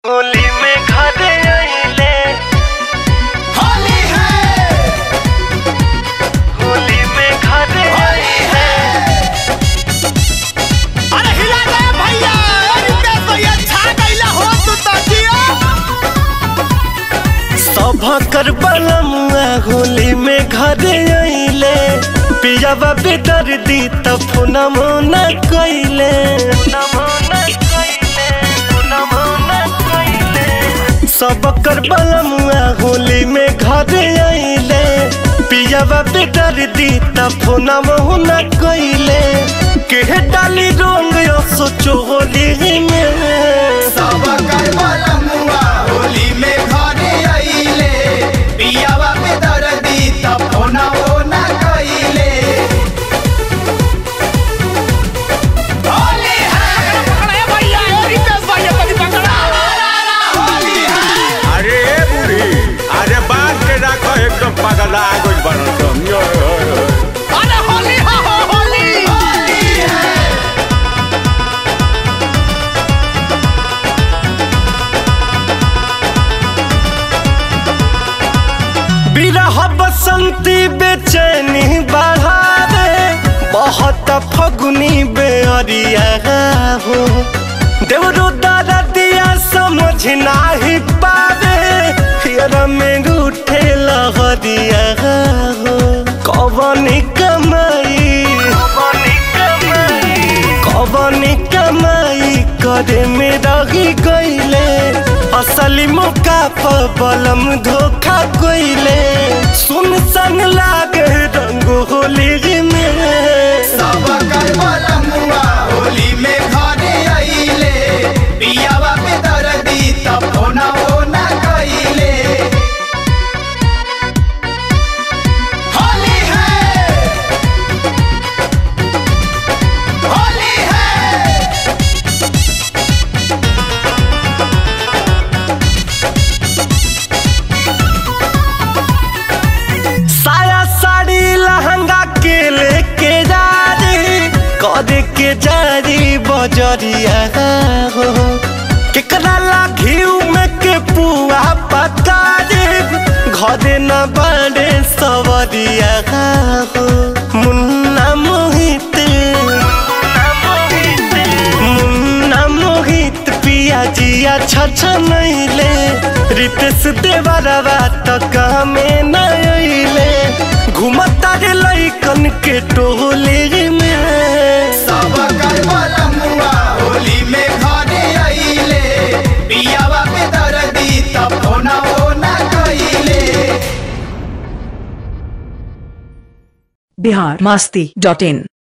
होली में घरे आइले होली है होली में घरे आइले अरे हिला दे भैया रितेश भैया छा गइला हो तू तो जियो सभकर बलमुआ होली में घरे आइले पियावा बेदर दी त फोनमो न कइले सबकर बलमुआ होली में घरे आइले पियावा बेदर दी त फोनमो न कइले के डाली रोंग यो सोचो होली में सब कर बलमुआ होली में घरे आइले पियावा पे दर्दी तब होना वो ना कइले होली है पकड़े भैया रितेश भैया कभी पकड़ा होली है अरे ए बूढ़ी अरे बांध के रखो एकदम पगला गइल बनल तुम यो यो, यो। अरे होली है हो होली होली है बिरह बसंती बेचैनी बढ़ावे बहुत फगुनी बेअरिया हो देवरो दादा दिया समझ नाही पावे फिर में रूठे लहरिया हो कवनी कमाई कवनी कमाई करे में रही गईले असली मौका पर बलम धोखा गईले सुन सन लागे रंग होली में सब कर बलमुआ होली में घरे आइले पियावा पे दर्दी तब होना वो ना कइले होली है होली है साया साड़ी लहंगा के लेके जारी करे के जारी बजरिया हो केकरा लाघी में के पुआ पका घरे न बड़े सवरिया हो मुन्ना मोहित मुन्ना मोहित पिया जिया छछ नैले रितेश देवरवा तक में नैले घुमता रे लैकन के टोली में सब कर बलमुआ होली में घरे आइले पियावा पे दर्दी तब होना वो ना कइले बिहार मास्ती डॉट इन